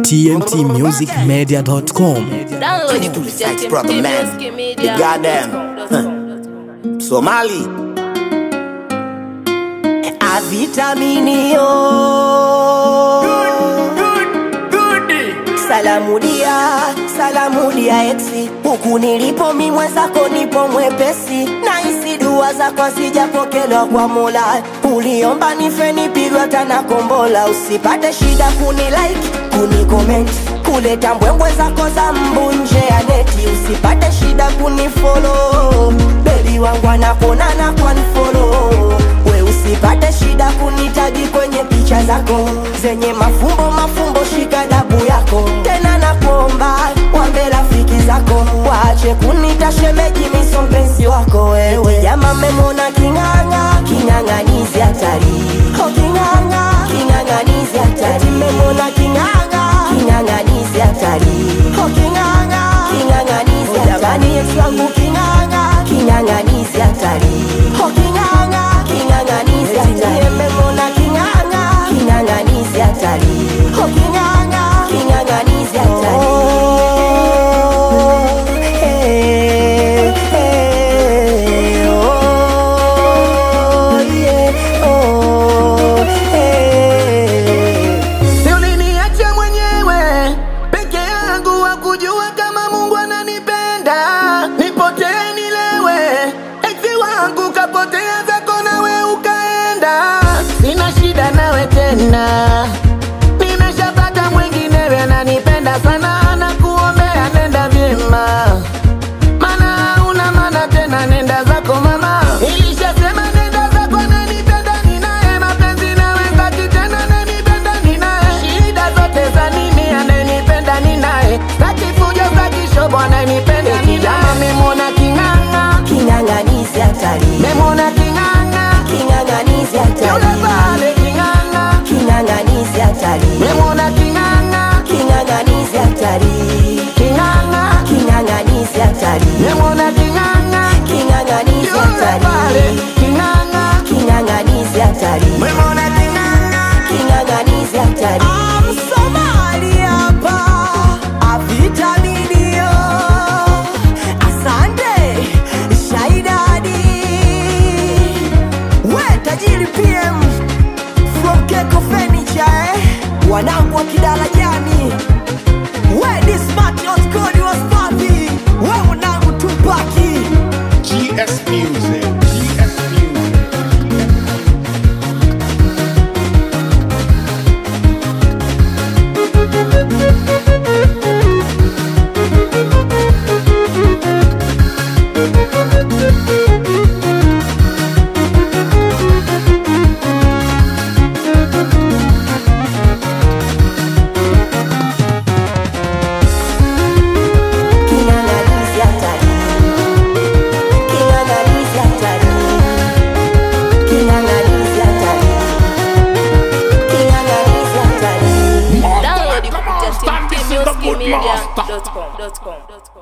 tmtmusicmedia.com. Download kupitia Sex brother, man. The goddamn. Somali Avitaminio Salamu dia, salamu dia exi Huku nilipo mi mwenzako nipo mwepesi Na isi dua zako sijapokelewa kwa mola Uliomba nife nipigwa tana kombola Usipate shida kuni like, kuni comment Kuleta mbwembwe zako za mbu nje ya neti Usipate shida kuni follow Baby wangu anakonana kwa follow We usipate shida kunitaji kwenye picha zako zenye mafumbo mafumbo, shika dabu yako tena, nakuomba wambe rafiki zako waache kunita shemeji, miso mpenzi wako wewe. Jama memona king'ang'a, king'ang'anizi hatari, oh king'ang'a, king'ang'anizi hatari, memona king'ang'a, king'ang'anizi hatari, oh king'ang'a, king'ang'anizi hatari, jamani Yesu wangu king'ang'a, king'ang'anizi hatari, oh king'ang'a, king'ang'anizi hatari, memona king'ang'a, king'ang'anizi hatari, oh king'ang'a, king'ang'anizi hatari. Oh, eh, eh, oh, yeah, oh, eh. Si uliniacha mwenyewe peke yangu, wakujua kama Mungu ananipenda, nipotee nilewe, eti wangu kapotea zako nawe ukaenda, sina shida nawe tena, nimeshapata mwinginewe ananipenda sana, na kuombea nenda vyema mana una mana tena, nenda zako mama. Nilishasema nenda zako, nanipenda ninaye, mapenzi nawe ngati tena, nanipenda ninaye, shida zote za nini, ananipenda ninaye, staki fujo, staki shobo, ananipenda kijama, memona king'ang'a, King'ang'anizi hatari, memona king'ang'a, king'ang'anizi yule hatari, pale king'ang'a, king'ang'anizi hatari, memona king'ang'a, king'ang'anizi hatari, king'ang'a, king'ang'anizi hatari, memona king'ang'a, king'ang'anizi yule pale hatari, king'ang'a, king'ang'anizi hatari, memona king'ang'a. king'ang'anizi hatari. Msomali hapa avitaminio, asante Shaidadi, we tajiri PM from Keko Furniture, eh? wanangu wa kidarajani, we Dismart Oskodi waspapi, we mwanangu Tupaki GS Music. GS Music. King'ang'anizi hatari, king'ang'anizi hatari, king'ang'anizi hatari, king'ang'anizi hatari. Download Come on, kupitia stand this in the good master. tmtmusicmedia.com.